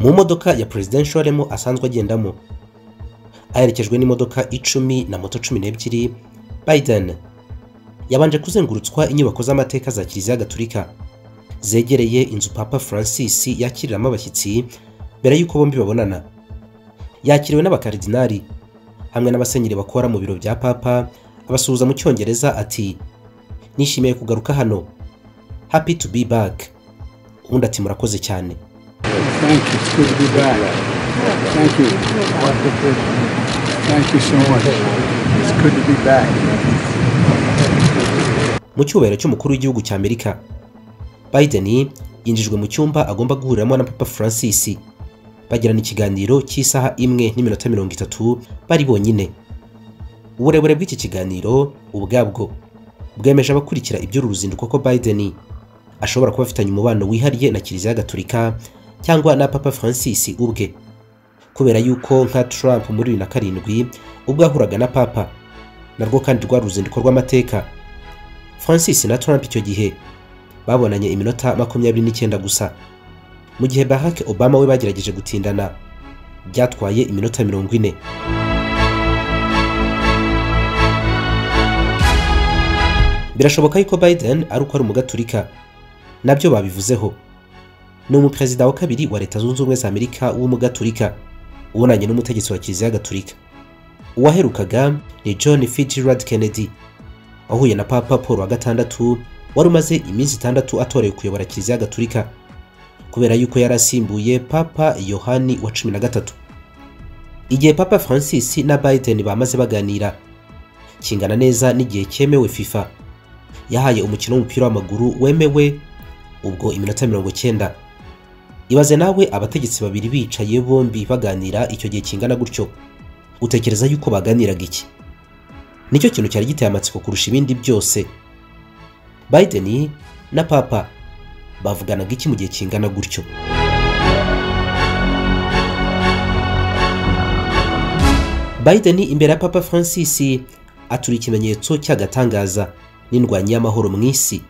mu modoka ya Presidential Lemo asanzwe agendamo aherekejwe n'imodoka icumi na moto cumi n'ebyiri Biden yabanje kuzengurutswa inyubako z'amateka za kiliziya gaturika zegereye inzu papa Francis yakiriramo abashyitsi mbere y'uko bombi babonana yakiriwe n'abakaridinari hamwe n'abasenyeri bakora mu biro bya papa abasuhuza mu cyongereza ati nishimiye kugaruka hano happy to be back ubundi ati murakoze cyane Thank you. It's good to be back. Thank you. Thank you so much. It's good to be back. mu cyubahiro cy'umukuru w'igihugu cya amerika biden yinjijwe mu cyumba agomba guhuriramo na papa francis bagirana ikiganiro cy'isaha imwe n'iminota mirongo itatu bari bonyine uburebure bw'iki kiganiro ubwabwo bwemeje abakurikira iby'uru ruzinduko ko biden ashobora kuba afitanye umubano wihariye na kiliziya gaturika cyangwa na papa francis ubwe kubera yuko nka trump muri bibiri na karindwi ubwo yahuraga na papa narwo kandi rwari uruzinduko rw'amateka francis na trump icyo gihe babonanye iminota makumyabiri n'icyenda gusa mu gihe barack obama we bagerageje gutindana byatwaye iminota mirongo ine birashoboka yuko biden ari uko ari umugaturika nabyo babivuzeho ni umuperezida wa kabiri wa leta zunze ubumwe za amerika w'umugaturika ubonanye n'umutegetsi wa kiliziya gaturika uwaherukaga ni john fitzgerald kennedy wahuye na papa paul wa gatandatu wari umaze iminsi itandatu atorewe kuyobora kiliziya gaturika kubera yuko yari asimbuye papa yohani wa cumi na gatatu igihe papa francis na biden bamaze baganira kingana neza n'igihe cyemewe fifa yahaye umukino w'umupira w'amaguru wemewe ubwo iminota mirongo cyenda ibaze nawe abategetsi babiri bicaye bombi baganira icyo gihe kingana gutyo utekereza yuko baganiraga iki nicyo kintu cyari giteye amatsiko kurusha ibindi byose biden na papa bavuganaga iki mu gihe kingana gutyo biden imbere ya papa francis atura ikimenyetso cy'agatangaza n'indwanyi y'amahoro mu isi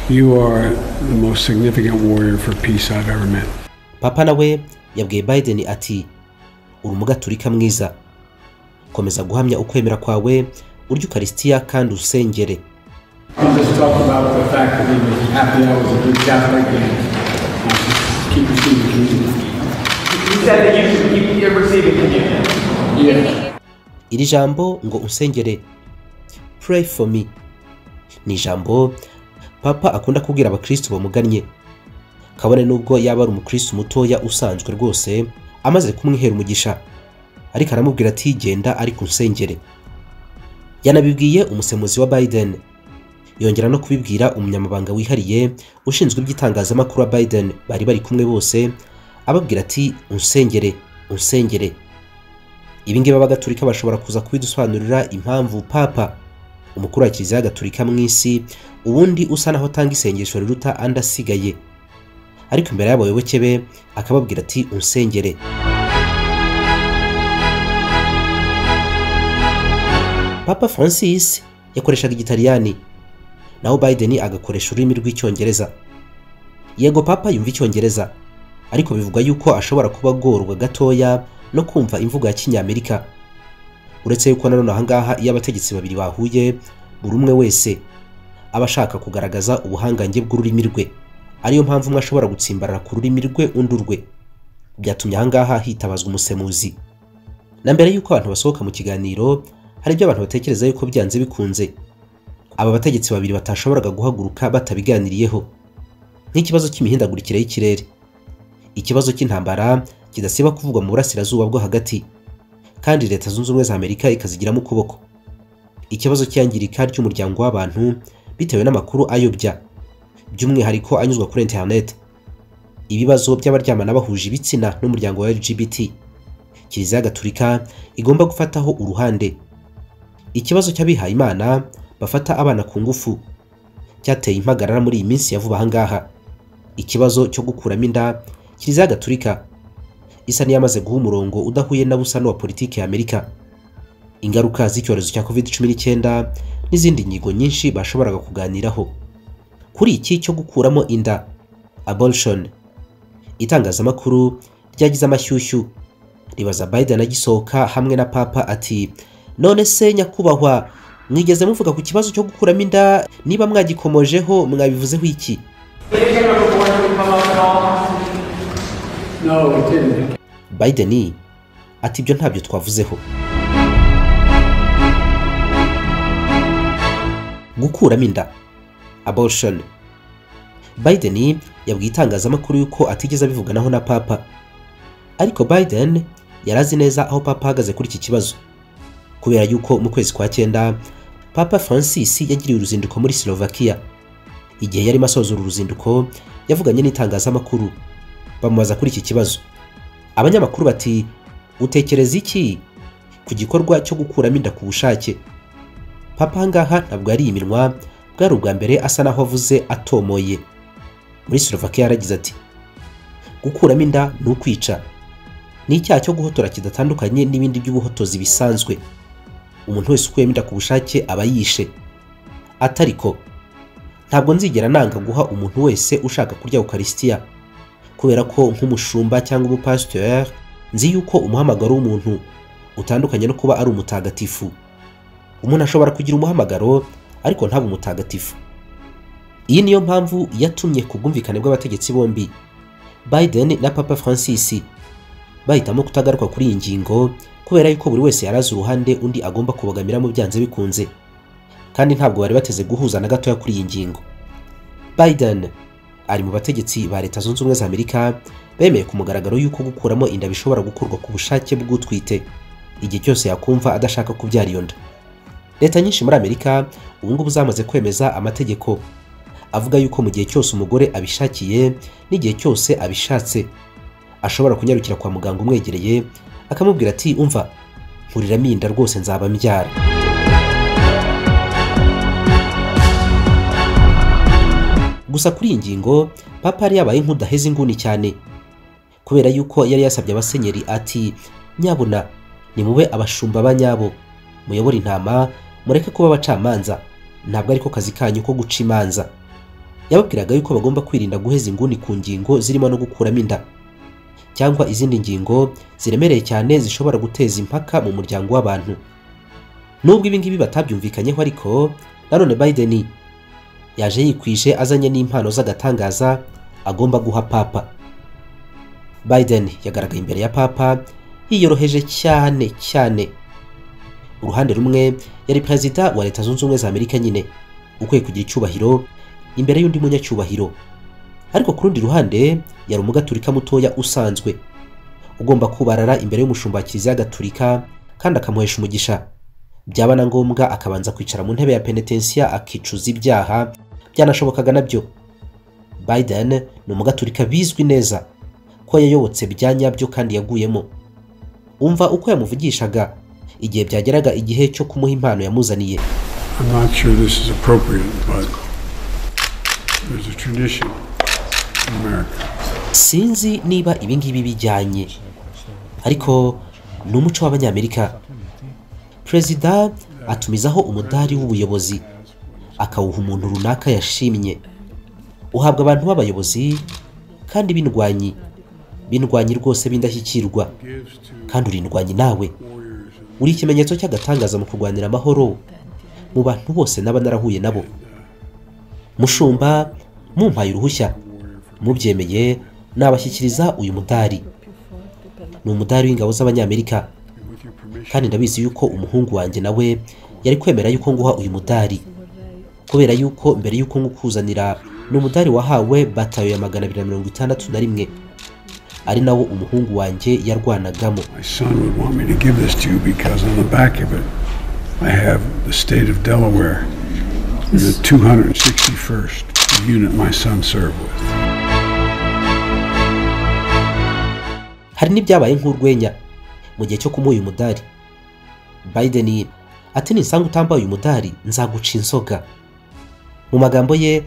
You are the most significant warrior for peace I've ever met. papa nawe yabwiye biden ati uri umugaturika mwiza komeza guhamya ukwemera kwawe urya ukarisitiya kandi usengere I'll just talk about the fact that he was happy I was a good Catholic and keep receiving communion. You said that you should keep your receiving communion. Yeah. iri jambo ngo unsengere pray for me ni ijambo papa akunda kubwira abakristo bamugannye kabone n'ubwo yaba ari umukristo mutoya usanzwe rwose amaze kumwihera umugisha ariko aramubwira ati genda ariko unsengere yanabibwiye umusemuzi wa biden yongera no kubibwira umunyamabanga wihariye ushinzwe iby'itangazamakuru wa biden bari bari kumwe bose ababwira ati unsengere unsengere ibi ngibi abagatulika bashobora kuza kubidusobanurira impamvu papa umukuru wa kiliziya gatulika mu isi ubundi usa naho atanga isengesho riruta andi asigaye ariko imbere y'abayoboke be akababwira ati unsengere papa francis yakoreshaga igitaliyani naho biden agakoresha ururimi rw'icyongereza yego papa yumva icyongereza ariko bivugwa yuko ashobora kuba agorwa gatoya no kumva imvugo ya kinyamerika uretse yuko nanone ahangaha iyo abategetsi babiri bahuye buri umwe wese aba ashaka kugaragaza ubuhangange bw'ururimi rwe ariyo mpamvu umwe ashobora gutsimbarara ku rurimi rwe undi urwe byatumye ahangaha hitabazwa umusemuzi na mbere y'uko abantu basohoka mu kiganiro hari ibyo abantu batekereza yuko byanze bikunze aba bategetsi babiri batashoboraga guhaguruka batabiganiriyeho nk'ikibazo cy'imihindagurikire y'ikirere ikibazo cy'intambara kidasiba kuvugwa mu burasirazuba bwo hagati kandi leta zunze ubumwe za amerika ikazigiramo ukuboko ikibazo cy'iyangirika ry'umuryango w'abantu bitewe n'amakuru ayobya by'umwihariko anyuzwa kuri interineti ibibazo by'abaryamana bahuje ibitsina n'umuryango wa lgbt kiliziya gaturika igomba gufataho uruhande ikibazo cy'abihayimana bafata abana ku ngufu cyateye impagarara muri iyi minsi ya vuba ahangaha ikibazo cyo gukuramo inda kiliziya gaturika isa n'iyamaze guha umurongo udahuye na busa n'uwa politiki ya amerika ingaruka z'icyorezo cya covid cumi n'icyenda n'izindi nyigo nyinshi bashoboraga kuganiraho kuri iki cyo gukuramo inda abortion itangazamakuru ryagize amashyushyu ribaza Biden agisohoka hamwe na papa ati none se nyakubahwa mwigeze muvuga ku kibazo cyo gukuramo inda niba mwagikomojeho mwabivuzeho iki Did it ever before to come up at all? No, it didn't. Biden ati ibyo ntabyo twavuzeho gukuramo inda abortion Biden yabwiye itangazamakuru yuko atigeze abivuganaho na papa ariko Biden yari azi neza aho papa ahagaze kuri iki kibazo kubera yuko mu kwezi kwa cyenda papa Francis yagiriye uruzinduko muri Slovakia igihe yarimo asoza uru ruzinduko yavuganye n'itangazamakuru bamubaza kuri iki kibazo abanyamakuru bati utekereza iki ku gikorwa cyo gukuramo inda ku bushake papa ahangaha ntabwo yari iminwa bwari ubwa mbere asa naho avuze atomoye muri Slovakia yaragize ati gukuramo inda ni ukwica ni icyaha cyo guhotora kidatandukanye n'ibindi by'ubuhotozi bisanzwe umuntu wese ukuyemo inda ku bushake aba yishe atariko ntabwo nzigera nanga guha umuntu wese ushaka kurya ukarisitiya kubera ko nk'umushumba cyangwa umupasitori nzi yuko umuhamagaro w'umuntu utandukanye no kuba ari umutagatifu umuntu ashobora kugira umuhamagaro ariko ntabe umutagatifu iyi niyo mpamvu yatumye ku bwumvikane bw'abategetsi bombi Biden na Papa Francis bahitamo kutagaruka kuri iyi ngingo kubera yuko buri wese yari azi uruhande undi agomba kubogamiramo byanze bikunze kandi ntabwo bari bateze guhuza na gatoya kuri iyi ngingo Biden ari mu bategetsi ba leta zunze ubumwe za amerika bemeye ku mugaragaro y'uko gukuramo inda bishobora gukorwa ku bushake bw'utwite igihe cyose yakumva adashaka kubyara iyo nda leta nyinshi muri amerika ubu ngubu zamaze kwemeza amategeko avuga yuko mu gihe cyose umugore abishakiye n'igihe cyose abishatse ashobora kunyarukira kwa muganga umwegereye akamubwira ati umva nkuriramo inda rwose nzaba mbyara gusa kuri iyi ngingo papa yari yabaye nk'udaheze inguni cyane kubera yuko yari yasabye abasenyeri ati nyabuna nimube abashumba banyabo muyobore intama mureke kuba abacamanza ntabwo ariko kazi kanyu ko guca imanza yababwiraga yuko bagomba kwirinda guheza inguni ku ngingo zirimo no gukuramo inda cyangwa izindi ngingo ziremereye cyane zishobora guteza impaka mu muryango w'abantu nubwo ibi ngibi batabyumvikanyeho ariko nanone Biden yaje yikwije azanye n'impano z'agatangaza agomba guha papa Biden yagaragaye imbere ya papa yiyoroheje cyane cyane uruhande rumwe yari perezida wa leta zunze ubumwe za amerika nyine ukwiye kugira icyubahiro imbere y'undi munyacyubahiro ariko ku rundi ruhande yari umugaturika mutoya usanzwe ugomba kubarara imbere y'umushumba wa kiliziya gaturika kandi akamuhesha umugisha byaba na ngombwa akabanza kwicara mu ntebe ya penetensiya akicuza ibyaha byanashobokaga nabyo Biden ni umugaturika bizwi neza ko yayobotse bya nyabyo kandi yaguyemo umva uko yamuvugishaga igihe byageraga igihe cyo kumuha impano yamuzaniye I'm not sure this is appropriate, but there's a tradition in America. sinzi niba ibi ngibi bijyanye ariko ni umuco w'abanyamerika perezida atumizaho umudari w'ubuyobozi akawuha umuntu runaka yashimye uhabwa abantu b'abayobozi kandi bindwanyi bindwanyi rwose b'indashyikirwa kandi urindwanyi nawe uri ikimenyetso cy'agatangaza mu kurwanira amahoro mu bantu bose naba narahuye nabo mushumba mumpaye uruhushya mubyemeye nabashyikiriza uyu mudari ni umudari w'ingabo z'abanyamerika kandi ndabizi yuko umuhungu wanjye nawe yari kwemera yuko nguha uyu mudari kubera yuko mbere yuko nkukuzanira ni umudari wahawe batayo ya magana abiri na mirongo itandatu na rimwe ari nawo umuhungu wanjye yarwanagamo My son would want me to give this to you because on the back of it, I have the state of Delaware, the 261st unit my son served with. hari n'ibyabaye nk'urwenya mu gihe cyo kumuha uyu mudari Biden ati ninsanga utambaye uyu mudari nzaguca inzoga mu magambo ye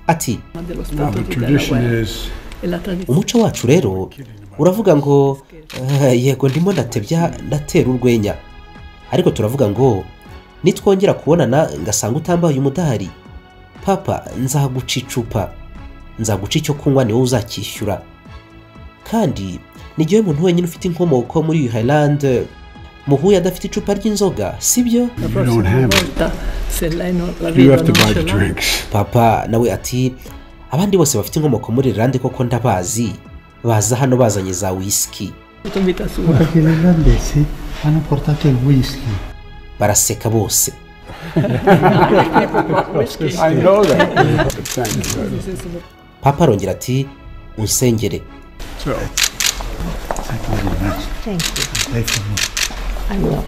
ati más de los Now, puntos the de Delaware. tradition is En la tradición umuco wacu rero uravuga ngo "Eh, yego ndimo ndatebya ndatera urwenya ariko turavuga ngo nitwongera kubonana ngasanga utambaye uyu mudari papa nzaguca icupa nzaguca icyo kunywa ni wowe uzacyishyura kandi nigiwe muntu wenyine ufite inkomoko muri Ireland muhuye adafite icupa ry'inzoga sibyo You don't have it. volta se lei non la You vedo have to non buy ce the l'ha drinks. papa nawe ati abandi bose bafite inkomoko muri Ireland koko ndabazi baza hano bazanye za whisky tutta in vita Ma sua. perché gli irlandesi hanno portato il whisky. baraseka bose I know that. But thank you. buddy. papa arongera ati unsengere So, Dai per me.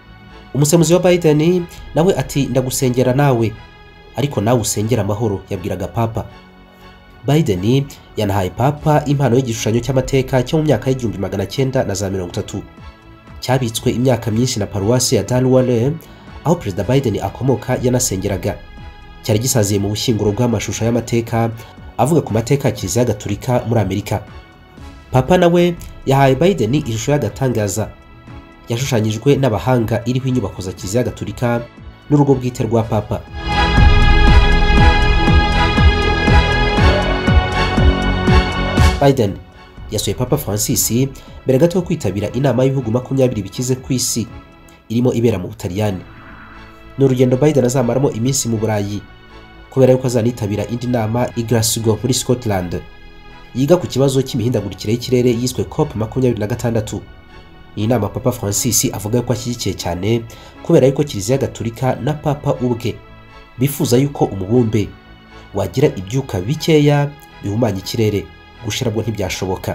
umusemuzi wa Biden nawe ati ndagusengera nawe ariko nawe usengera amahoro yabwiraga papa Biden yanahaye papa impano y'igishushanyo cy'amateka cyo mu myaka y'igihumbi magana cyenda na za mirongo itatu cyabitswe imyaka myinshi na paruwasi ya Darwale aho perezida Biden akomoka yanasengeraga cyari gisaziye mu bushyinguro bw'amashusho y'amateka avuga ku mateka ya kiliziya gatolika muri Amerika papa nawe yahaye Biden ishusho y'agatangaza yashushanyijwe n'abahanga iriho inyubako za kiliziya gatolika n'urugo bwite rwa papa biden yasuye papa francis mbere gato yo kwitabira inama y'ibihugu makumyabiri bikize ku isi irimo ibera mu butaliyani ni urugendo biden azamaramo iminsi mu burayi kubera yuko azanitabira indi nama i glasgow muri scotland yiga ku kibazo cy'imihindagurikire y'ikirere yiswe cop makumyabiri na gatandatu iyi nama papa francis avuga ko ashyigikiye cyane kubera yuko kiliziya gatolika na papa ubwe bifuza yuko umubumbe wagira ibyuka bikeya bihumanya ikirere gushirabwo ntibyashoboka